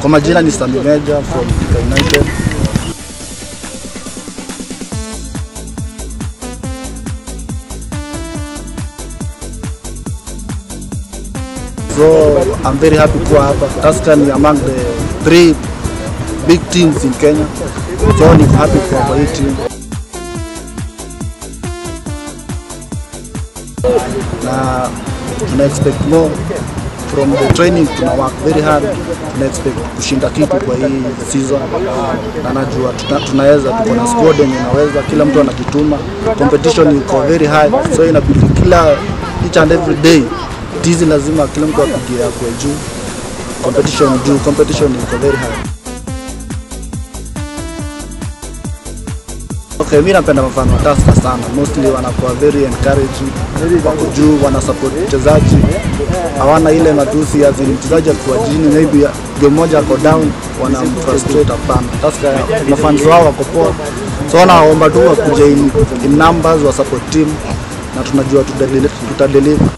Kwa majina ni Sami Meja from Thika United. So I'm very happy kuwa hapa. Tusker ni among the three big teams in Kenya. So niko happy kuwa kwa hii team. Na tuna expect more from the training, tuna work very hard, tuna expect kushinda kitu kwa hii season, na najua tuna, tunaweza, tuko na squad yenye inaweza, kila mtu anajituma, competition iko very high, so inabidi kila each and every day tizi lazima kila mtu apigie akwe juu, competition juu, competition iko very high. Okay, mi napenda mfano wa Tusker sana. Mostly wanakuwa very encouraging, wako juu, wana support mchezaji, hawana ile matusi ya zile mchezaji akiwa chini, maybe game moja ako down, wana frustrate. Hapana, Tusker mafans wao wako poa, so wanaomba tu wakuje in, in numbers wa support team na tunajua tutadeliver.